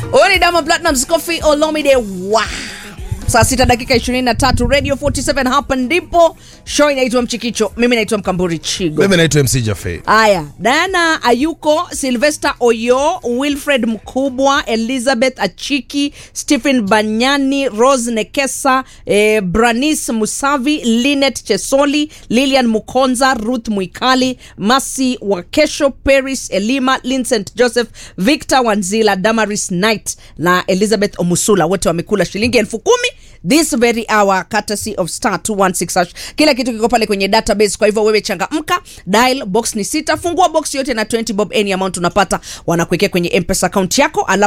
Huyu ni Diamond Platnumz Coffee Olomide wa saa sita dakika 23 Radio 47 hapa ndipo show inaitwa Mchikicho. Mimi naitwa Mkamburi Chigo. mimi naitwa mc jafe Aya, Diana Ayuko, Sylvester Oyo, Wilfred Mkubwa, Elizabeth Achiki, Stephen Banyani, Rose Nekesa, eh, Branis Musavi, Linet Chesoli, Lilian Mukonza, Ruth Mwikali, Masi Wakesho, Paris Elima, Vincent Joseph, Victor Wanzila, Damaris Knight na Elizabeth Omusula, wote wamekula shilingi elfu kumi this very hour courtesy of star 216 hash. Kila kitu kiko pale kwenye database, kwa hivyo wewe changamka, dial box ni sita, fungua box yote na 20 bob, any amount unapata wanakuwekea kwenye mpesa account yako alafu